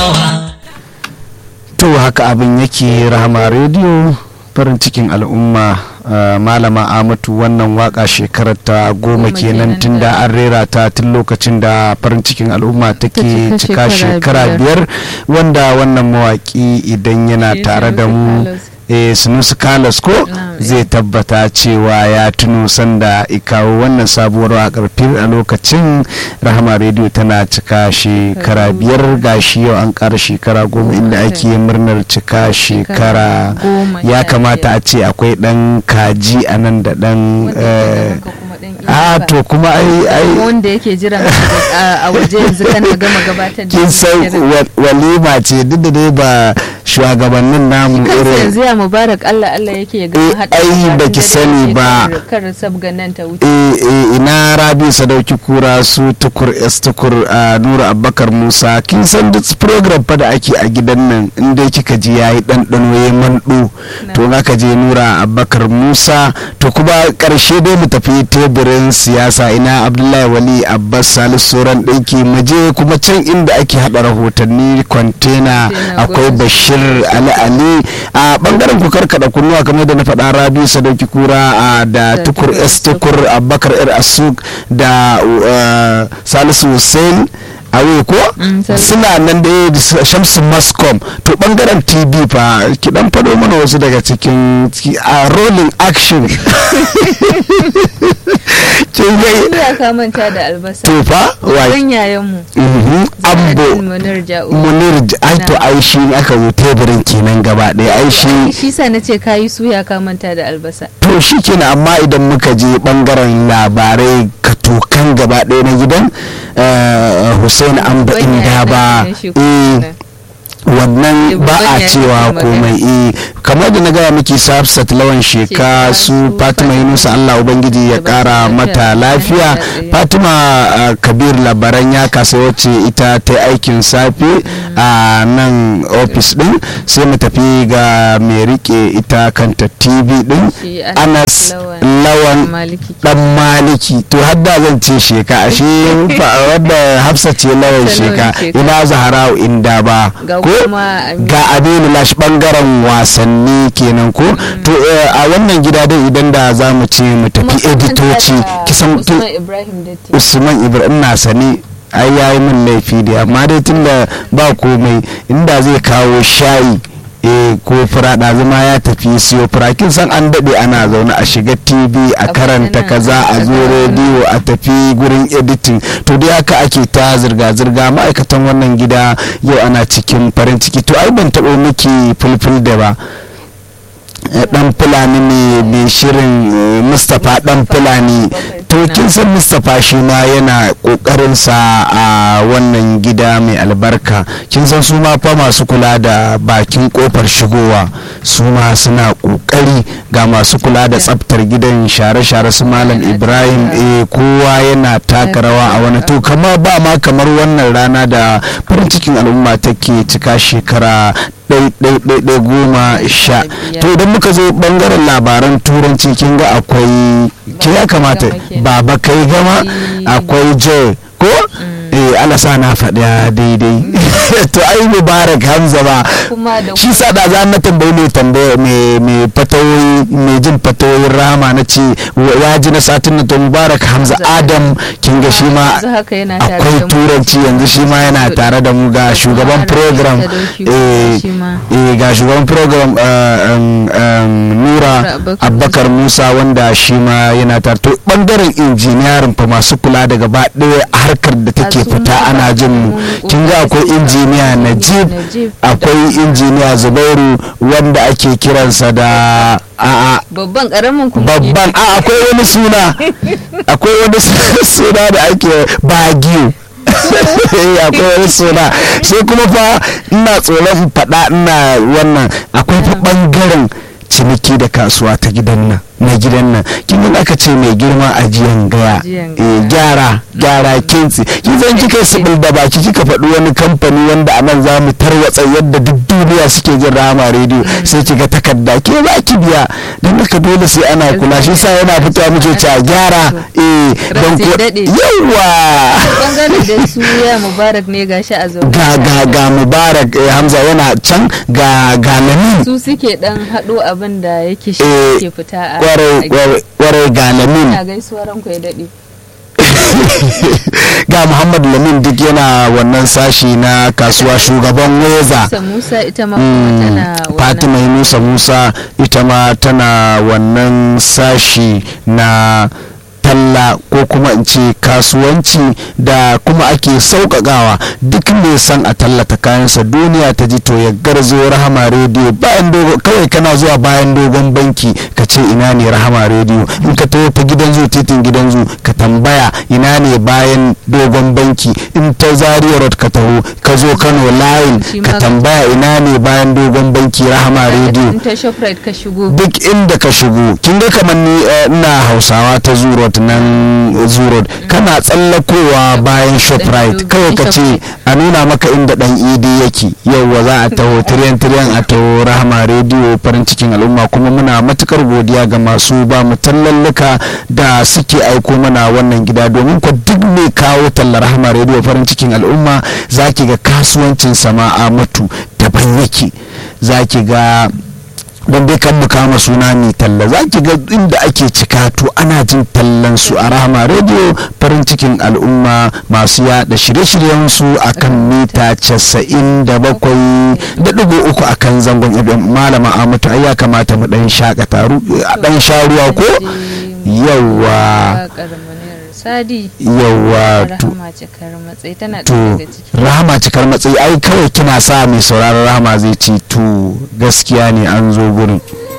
to haka abin yake rahama rediyo farin cikin al'umma malama amatu wannan waka shekarar ta goma kenan tun da an rera ta tun lokacin da farin cikin al'umma take cika shekara biyar wanda wannan mawaki idan yana tare da mu sunusu kalas ko zai tabbata cewa ya tuno sanda ikawo wannan sabuwar wakar fir a lokacin rahama rediyo tana cika shekara biyar gashi yau an kara shekara goma inda ake murnar cika shekara ya kamata a ce akwai dan kaji a nan da dan a to kuma ai ai wanda yake jira a waje yanzu kana gama gabatar da kin san walima ce duk da dai ba shugabannin namu irin yanzu ya mubarak Allah Allah yake ga hada ai baki sani ba kar sabgan nan ta wuce eh ina rabi sadauki kura su tukur s tukur nura abubakar musa kin san duk program fa da ake a gidan nan inda kika ji yayi ɗanɗano ya manɗo to ka je nura abubakar musa to kuma karshe dai mu tafi teburin siyasa ina abdullahi wali abbas salisu sauran ɗinki maje kuma can inda ake haɗa rahotanni kwantena akwai bashir ali ali a bangaren ku karkada kunnuwa kamar da na faɗa rabi sadauki kura da tukur s tukur abubakar ir asuk da salisu hussein awe ko suna nan da shamsu mascom to bangaren tv fa ki dan fado mana wasu daga cikin a rolling action kin ga ya ka manta da albasa to fa wai yayan mu ambo munir ja'u munir ai to ai shi aka zo teburin kenan gaba ɗaya ai shi shi sa nace kayi suya ka manta da albasa to shi kenan amma idan muka je bangaren labarai katokan gaba ɗaya na gidan hussein amba inda ba wannan ba a cewa komai eh kamar da na gaya miki safsat lawan sheka su fatima yunusa allah ubangiji ya kara mata lafiya fatima kabir labaran ya kasa wacce ita ta aikin safe a nan ofis din sai mu tafi ga mai rike ita kanta tv din anas lawan dan maliki to hadda zan ce sheka ashe wadda hafsa ce lawan sheka ina zaharau inda ba ko ga abinu lash bangaren wasanni kenan ko to a wannan gida dai idan da za mu ce mu tafi editoci kisan usman ibrahim na sani ai yayi min laifi da amma dai tunda ba komai inda zai kawo shayi e ko fura zama ya tafi siyo fura kin san an daɗe ana zaune a shiga tv a karanta kaza a zo rediyo a tafi gurin editing to dai haka ake ta zirga-zirga ma'aikatan wannan gida yau ana cikin farin ciki to ai ban taɓa miki fulful da ba dan fulani ne mai shirin mustapha dan fulani to kin san mustapha shi ma yana kokarin sa a wannan gida mai albarka kin san su ma fa masu kula da bakin kofar shigowa su ma suna kokari ga masu kula da tsaftar gidan share-share su malam ibrahim eh kowa yana taka rawa a wani to kama ba ma kamar wannan rana da farin cikin al'umma take cika shekara ɗaiɗaiɗaiɗai goma sha to idan muka zo ɓangaren labaran turanci kin ga akwai ke ya kamata baba kai gama akwai joy ko eh ana sa na faɗa daidai to ai mubarak hamza ba shi sa da za na tambayi mai tambaya mai fatawoyi mai jin fatawoyin rama na ce ya ji na satin na to mubarak hamza adam kin ga shi ma akwai turanci yanzu shi ma yana tare da mu ga shugaban program eh ga shugaban program nura abbakar musa wanda shi ma yana tare to bangaren injiniyarin fa masu kula da gaba ɗaya harkar da take fita ana jin mu kin ga akwai injiniya najib akwai injiniya zubairu wanda ake kiransa da a babban karamin kuma babban a akwai wani suna akwai wani suna da ake bagiyo akwai wani suna sai kuma fa ina tsoron faɗa ina wannan akwai fa ɓangaren ciniki da kasuwa ta gidan nan na gidan nan kin aka ce mai girma ajiyan gaya gyara gyara kintsi kin san kika sibil da baki kika faɗi wani kamfani wanda anan za mu tarwatsa yadda duk duniya saudiya suke jin rahama rediyo sai ki ga takarda ke ba ki biya don haka dole sai ana kula shi sa yana fitowa muke ci a gyara eh don ko yawa bangare da su ya mubarak ne gashi a zaune ga ga ga mubarak hamza yana can ga ga lamin su suke dan hado abin da yake shi ke fita a kwarai ga lamin ina gaisuwar ranku ya dade ga muhammad lamin duk yana wannan sashi na kasuwa shugaban weza musa ita ma tana fatima musa musa ita ma tana wannan sashi na talla ko kuma in ce kasuwanci da kuma ake sauƙaƙawa duk mai san a tallata kayansa duniya ta ji to ya garzo rahama rediyo bayan dogon kawai kana zuwa bayan dogon banki ka ce ina ne rahama rediyo in ka taho ta gidan zu titin gidan zu ka tambaya ina ne bayan dogon banki in ta zaria road ka taho ka zo kano line ka tambaya ina ne bayan dogon banki rahama rediyo duk inda ka shigo kin ga kamar ni ina hausawa ta zuro nan zurod kana tsallakowa bayan shoprite kawai ka ce a nuna maka inda dan idi yake yauwa za a taho tiriyan tiriyan a taho rahama rediyo farin cikin al'umma kuma muna matukar godiya ga masu ba mu tallalluka da suke aiko mana wannan gida domin ku duk mai kawo tallar rahama rediyo farin cikin al'umma zaki ga kasuwancin sama'a matu daban yake zaki ga don dai kan mu kama suna mai talla za ki ga inda ake cika to ana jin tallan su a rahama rediyo farin cikin al'umma masu yada shirye-shiryen su akan mita casa'in da bakwai da dubu uku akan zangon fm malama amatu ai ya kamata mu dan shakata a dan sha ruwa ko yawa sadi yawa rahama cikar matsayi tana to daga ciki rahama cikar matsayi ai kawai kina sa mai sauraron rahama zai ci to gaskiya ne an zo gurin